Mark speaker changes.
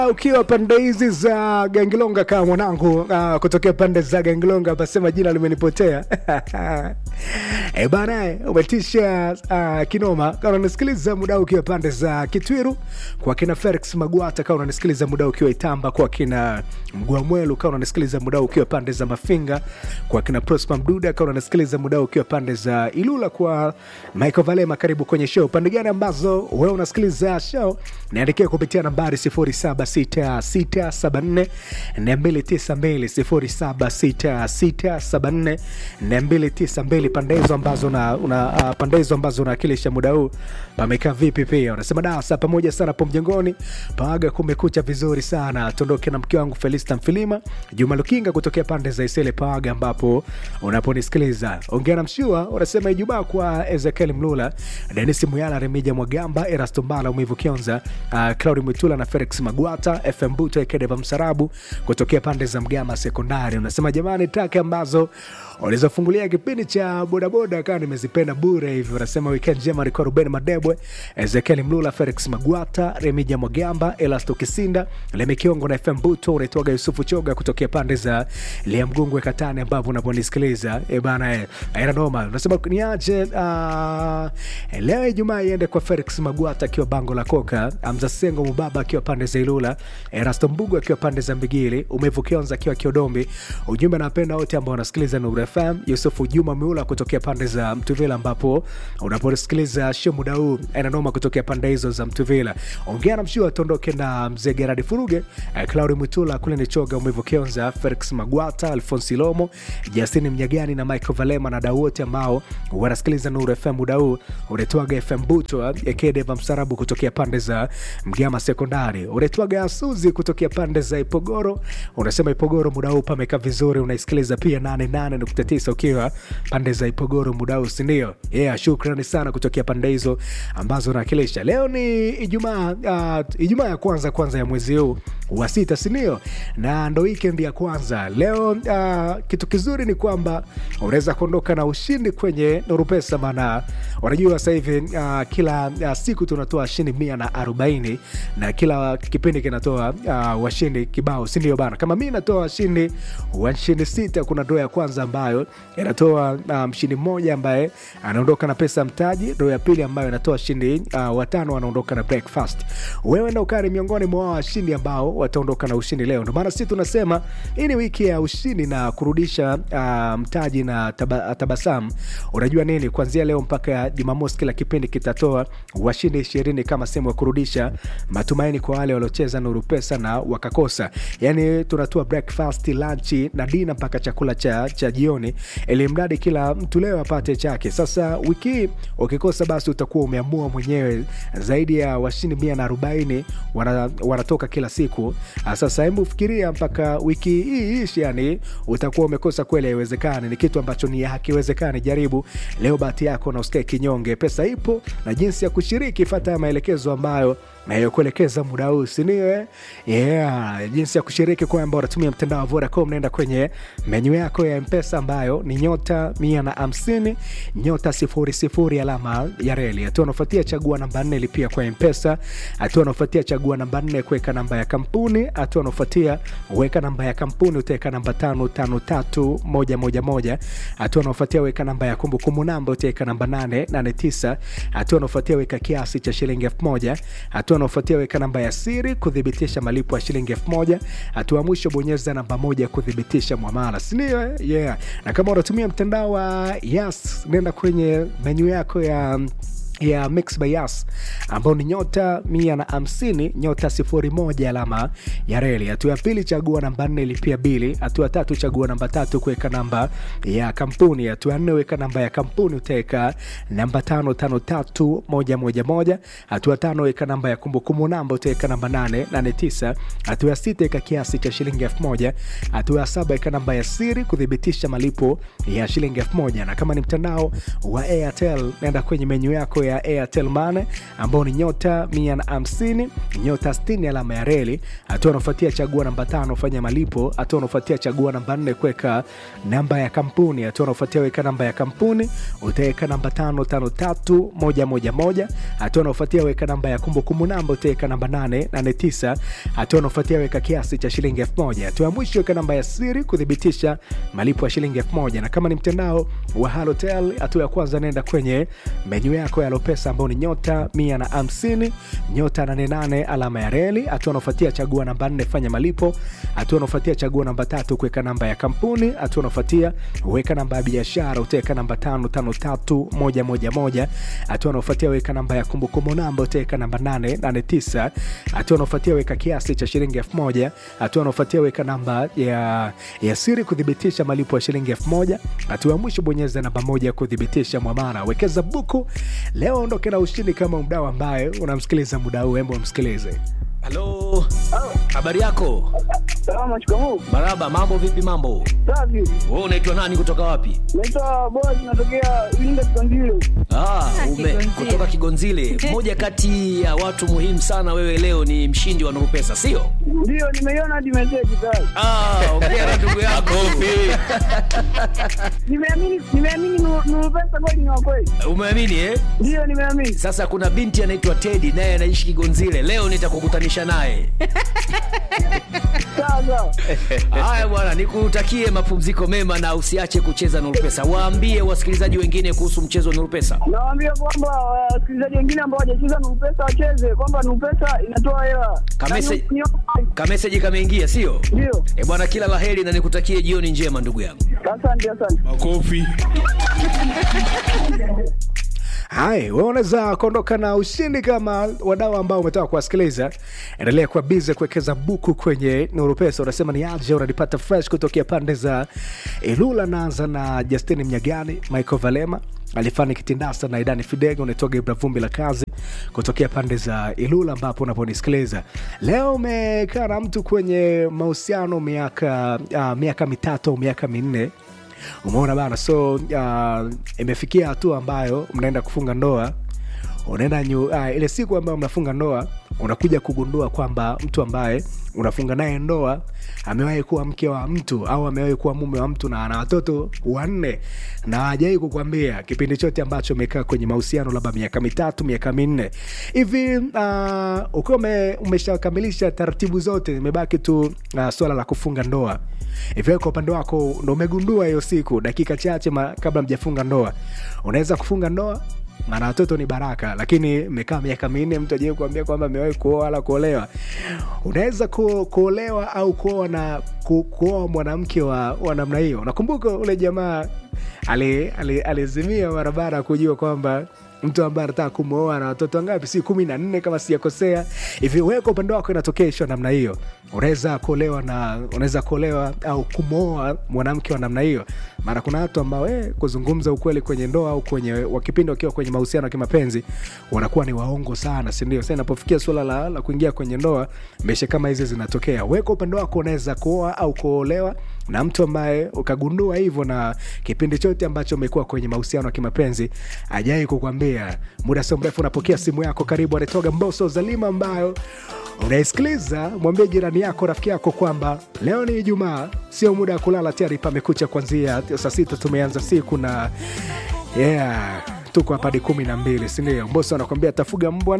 Speaker 1: ukiwa pande hizi za Gangilonga kama mwanangu uh, kutokea pande za Gangilonga, pasema jina limenipotea e bana, umetisha uh, kinoma. Kama unanisikiliza muda huu ukiwa pande za Kitwiru kwa kina Felix Magwata, kama unanisikiliza muda huu ukiwa Itamba kwa kina Mgwamwelu, kama unanisikiliza muda huu ukiwa pande za Mafinga kwa kina Prosper Mduda, kama unanisikiliza muda huu ukiwa pande za Ilula kwa Michael Valema, karibu kwenye show. Pande gani ambazo wewe unasikiliza show, niandikia kupitia nambari 076674 292 076674 pande hizo ambazo una, una uh, pande hizo ambazo unawakilisha muda huu pamekaa vipi? Pia unasema dasa pamoja sana po mjengoni paaga, kumekucha vizuri sana. Tuondoke na mke wangu Felista Mfilima, Juma Lukinga kutokea pande za Isele paaga, ambapo unaponisikiliza ongea na mshua. Unasema Ijumaa kwa Ezekiel Mlula, Denis Muyala, Remija Mwagamba, Erasto Mbala, Umivu Kionza, uh, Claudi Mwitula na Felix Magwata, FM Buto Ekedeva Msarabu kutokea pande za Mgama Sekondari. Unasema jamani, traki ambazo ulizofungulia kipindi cha bodaboda kaa nimezipenda bure hivyo. Unasema weekend njema alikuwa Ruben Madebwe, Ezekiel Mlula, Felix Magwata, Remija Mwagamba, Elasto Kisinda, Lemekiongo na FM Buto. Unaitwaga Yusufu Choga kutokea pande za Liamgungwe Katani, ambapo unaponisikiliza e bana e, aina noma. Unasema niache uh, leo Ijumaa iende kwa Felix Magwata akiwa bango la Koka, Amza Sengo Mubaba akiwa pande za Ilula, Erasto Mbugu akiwa pande za Mbigili, Umevu Kionza akiwa Kiodombi. Ujumbe napenda wote ambao wanasikiliza Nuru FM. Yusufu Juma Miula kutokea pande za Mtuvila, ambapo unaposikiliza show muda huu ananoma kutokea pande hizo za Mtuvila. Ongea na mshua tondoke na mzee Gerard Furuge, eh, Claudi Mwitula kule ni Choga, Umevu Kionza, Felix Magwata, Alfonsi Lomo, Justini Mnyagani na Michael Valema na dau wote ambao wanasikiliza Nuru FM muda huu. Unetwaga FM Buto Ekedeva Msarabu kutokea pande za Mgama Sekondari. Unetwaga Suzi kutokea pande za Ipogoro. Unasema Ipogoro muda huu pameka vizuri, unaisikiliza pia 88.9 ukiwa pande za Ipogoro muda huu, si ndio? Yeah, shukrani sana kutokea pande hizo ambazo unawakilisha. Leo ni Ijumaa, uh, Ijumaa ya kwanza kwanza ya mwezi huu wa sita, si ndio? Na ndo weekend ya kwanza leo. Uh, kitu kizuri ni kwamba unaweza kuondoka na ushindi kwenye Nuru Pesa, maana unajua sasa hivi uh, kila uh, siku tunatoa shindi mia na arobaini na kila kipindi kinatoa uh, washindi kibao, si ndio bana? Kama mi natoa washindi washindi sita, kuna ndoo ya kwanza ambayo inatoa uh, mshindi mmoja ambaye anaondoka na pesa mtaji, ndoo ya pili ambayo inatoa shindi uh, watano wanaondoka na breakfast. Wewe ndo kari miongoni mwa washindi ambao wataondoka na ushindi leo. Ndio maana sisi tunasema hii ni wiki ya ushindi na kurudisha uh, mtaji na taba, tabasamu. Unajua nini, kuanzia leo mpaka Jumamosi kila kipindi kitatoa washindi ishirini kama sehemu ya kurudisha matumaini kwa wale waliocheza Nuru Pesa na wakakosa. Yani tunatoa breakfast, lunch na dina mpaka chakula cha, cha jioni, ili mradi kila mtu leo apate chake. Sasa wiki hii ukikosa, basi utakuwa umeamua mwenyewe. Zaidi ya washindi mia na arobaini wana, wanatoka kila siku. Sasa hebu fikiria mpaka wiki hii ishi, yani utakuwa umekosa kweli. Haiwezekani, ni kitu ambacho ni hakiwezekani. Jaribu leo bahati yako na usikae kinyonge. Pesa ipo na jinsi ya kushiriki, fata maelekezo ambayo nayokuelekeza muda huu sinio? Yeah, jinsi ya kushiriki kwamba unatumia mtandao wa Vodacom, naenda kwenye menyu yako ya Mpesa ambayo ni nyota mia na hamsini nyota sifuri sifuri alama ya reli. Hatua unaofuatia chagua namba nne lipia kwa Mpesa. Hatua unaofuatia chagua namba nne kuweka namba ya kampuni. Hatua unaofuatia weka namba ya kampuni, utaweka namba tano tano tatu moja moja moja. Hatua unaofuatia weka namba ya kumbukumbu namba, utaweka namba nane nane tisa. Hatua unaofuatia weka kiasi cha shilingi elfu moja. Hatua unaofuatia weka namba ya siri kuthibitisha malipo ya shilingi elfu moja. Hatua mwisho bonyeza namba moja kuthibitisha mwamala, sindio? Yeah. Na kama unatumia mtandao wa Yas, nenda kwenye menyu yako ya ya Mix by Yas ambao ni nyota mia na hamsini nyota sifuri moja alama ya reli. Hatua ya pili chagua namba nne lipia bili. Hatua tatu chagua namba tatu kuweka namba ya kampuni. Hatua nne weka namba ya kampuni, utaweka namba tano tano tatu moja moja moja. Hatua tano weka namba ya kumbukumbu namba, utaweka namba nane nane tisa. Hatua ya sita weka kiasi cha shilingi elfu moja. Hatua ya saba weka namba ya siri kuthibitisha malipo ya shilingi elfu moja. Na kama ni mtandao wa Airtel nenda kwenye menyu yako ya ya airtel mane ambao ni nyota 150 nyota 60 alama ya reli hatua unaofuatia chagua namba tano fanya malipo hatua unaofuatia chagua namba nne kuweka namba ya kampuni hatua unaofuatia weka namba ya kampuni utaweka namba tano tano tatu moja moja moja hatua unaofuatia weka namba ya kumbukumbu namba utaweka namba nane nane tisa hatua unaofuatia weka kiasi cha shilingi elfu moja hatua ya mwisho weka namba ya siri kuthibitisha malipo ya shilingi elfu moja na kama ni mtandao wa halotel hatua ya kwanza naenda kwenye menyu yako ya lopesa ambao ni nyota 150 nyota 88 alama ya reli hatua unaofuatia chagua namba 4 fanya malipo hatua unaofuatia chagua namba tatu kuweka namba ya kampuni hatua unaofuatia weka namba ya biashara utaweka namba 553111 hatua unaofuatia weka namba ya kumbukumbu namba utaweka namba 889 hatua unaofuatia weka kiasi cha shilingi 1000 hatua unaofuatia weka namba ya, ya siri kuthibitisha malipo ya shilingi 1000 hatua ya mwisho bonyeza namba moja kuthibitisha mwamara wekeza buku leo ondoke na ushindi kama mdau ambaye unamsikiliza muda huu hembo msikilize
Speaker 2: halo habari yako
Speaker 3: Salama, shikamoo.
Speaker 2: maraba mambo vipi mambo
Speaker 3: Safi.
Speaker 2: wewe unaitwa nani kutoka wapi
Speaker 3: Naitwa Boaz, natokea Iringa Kiganzile.
Speaker 2: ah, ume,
Speaker 4: Kigonzile.
Speaker 2: kutoka kigonzile moja kati ya watu muhimu sana wewe leo ni mshindi wa nurupesa sio
Speaker 3: Ndio, nimeiona hadi meseji tayari.
Speaker 2: ah, ongea na ndugu yako
Speaker 3: Nimeamini, nimeamini Nuru Nuru pesa kweli ni wa kweli.
Speaker 2: umeamini eh?
Speaker 3: Ndio, nimeamini.
Speaker 2: sasa kuna binti anaitwa tedi naye anaishi kigonzile leo nitakukutanisha naye
Speaker 3: Sawa sawa.
Speaker 2: haya bwana nikutakie mapumziko mema na usiache kucheza nurupesa waambie wasikilizaji wengine kuhusu mchezo wa nurupesa
Speaker 3: Nawaambia kwamba wasikilizaji wengine ambao hawajacheza Nuru pesa wacheze, kwamba Nuru pesa inatoa hela.
Speaker 2: Kamese-
Speaker 3: Na ni- ni-
Speaker 2: kameseji kameingia sio
Speaker 3: Ndio.
Speaker 2: e bwana kila laheri na nikutakie jioni njema ndugu yangu
Speaker 3: Asante, asante.
Speaker 5: makofi
Speaker 1: hai we unaweza kuondoka na ushindi kama wadau ambao umetoka kuwasikiliza endelea kuwa bize kuwekeza buku kwenye nuru pesa unasema ni aje unanipata fresh kutokea pande za ilula naanza na justini mnyagani michael valema alifani kitindasa na idani fidega unaitoga ibra vumbi la kazi kutokea pande za ilula ambapo unaponisikiliza leo umekaa na mtu kwenye mahusiano miaka uh, miaka mitatu au miaka minne umeona bana so uh, imefikia hatua ambayo mnaenda kufunga ndoa unaenda nyu, uh, ile siku ambayo mnafunga ndoa unakuja kugundua kwamba mtu ambaye unafunga naye ndoa amewahi kuwa mke wa mtu au amewahi kuwa mume wa mtu na ana watoto wanne na hajawai kukwambia kipindi chote ambacho umekaa kwenye mahusiano labda miaka mitatu miaka minne hivi uh, ukiwa ume, umeshakamilisha taratibu zote imebaki tu uh, swala la kufunga ndoa hivyo kwa upande wako ndo umegundua hiyo siku dakika chache ma, kabla mjafunga ndoa unaweza kufunga ndoa maana watoto ni baraka lakini mekaa miaka minne mtu ajai kuambia kwamba amewahi kuoa wala kuolewa unaweza ku, kuolewa au kuoa na ku, kuoa mwanamke wa, wa namna hiyo nakumbuka ule jamaa alizimia ali, alizimia barabara kujua kwamba mtu ambaye anataka kumwoa na watoto wangapi si kumi na nne kama sijakosea hivi wewe kwa upande wako inatokea isho namna hiyo unaweza kuolewa na unaweza kuolewa au kumwoa mwanamke wa namna hiyo mara kuna watu ambao eh, kuzungumza ukweli kwenye ndoa au kwenye wa kipindi wakiwa kwenye mahusiano ya kimapenzi wanakuwa ni waongo sana sindio sa inapofikia suala la, la kuingia kwenye ndoa mesha kama hizi zinatokea we kwa upande wako unaweza kuoa au kuolewa na mtu ambaye ukagundua hivyo na kipindi chote ambacho umekuwa kwenye mahusiano ya kimapenzi ajai kukwambia muda sio mrefu unapokea simu yako karibu anatoga mboso zalima ambayo unaisikiliza mwambie jirani yako rafiki yako kwamba leo ni ijumaa sio muda wa kulala tayari pamekucha kwanzia saa sita tumeanza siku na yeah tuko hapa hadi kumi na mbili sindio mboso anakwambia tafuga mbwa